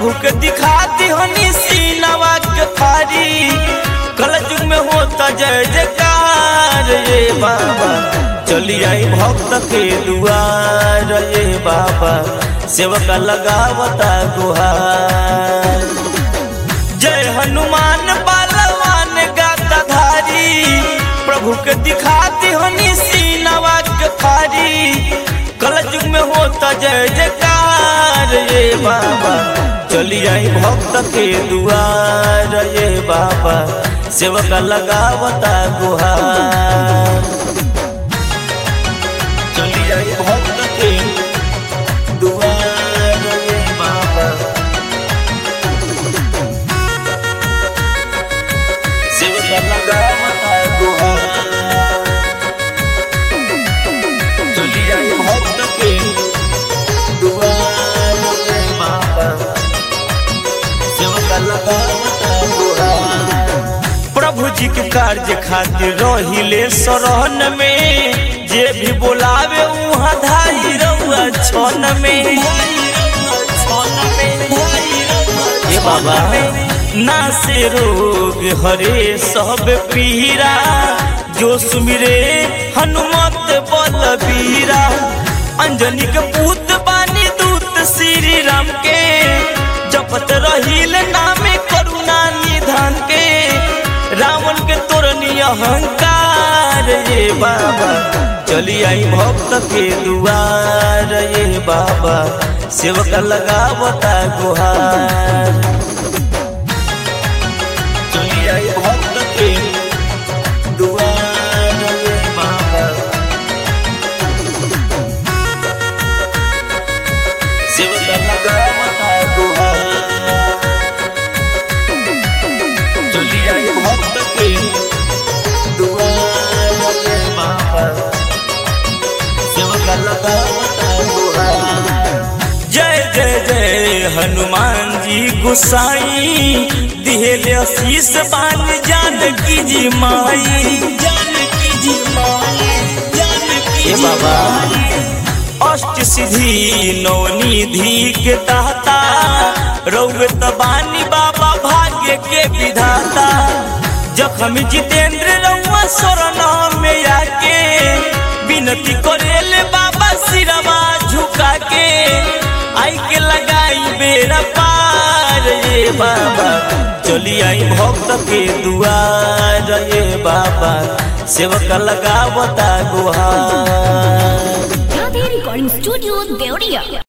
प्रभु के दिखा दिहनी सीनवा के थारी कल युग में होता जय जयकार ये बाबा चली आई भक्त के दुआर ये बाबा सेवक लगावता गुहार जय हनुमान बालवान गाता धारी प्रभु के दिखा दिहनी सीनवा के थारी कल युग में होता जय जयकार ये बाबा चली आई भक्त के दुआर ये बाबा सेवक लगावता गुहार चली आई भक्त के दुआर ये बाबा सेवक लगावता गुहार चली आई भक्त के दुआर ये बाबा सेवक लगावता गुहार प्रभु जी के कार्य खातिर रहिले शरण में जे भी बोलावे उहाँ धाई रहुआ छन में ये बाबा ना से रोग हरे सब पीरा जो सुमिरे हनुमत बलबीरा अंजनी के पूत बानी दूत श्री राम के जपत रहिल नामे करुणा निधान के रावण के तोरनी अहंकार ये बाबा चली आई भक्त के दुआर ये बाबा सेवक लगावता गुहार चली आई भक्त के दुआर ये बाबा सेवक लगावता गुहार चली आई भक्त के दुआर ये बाबा सेवक लगावता गुहार जय जय जय हनुमान जी गुसाई दिहेले आशीष बान जानकी जी माई जानकी जी माई जानकी जी बाबा अष्ट सिद्धि नवनिधि के दाता रौग तबानी बाबा भाग्य के विधाता जखम जितेंद्र रउआ शरण में आके विनती करेले बाबा सिरवा झुका के आई के लगाई बेरा पार ये बाबा चली आई भक्त के दुआर ये बाबा सेवक लगावता गुहार Radhe Recording Studio, Deoria.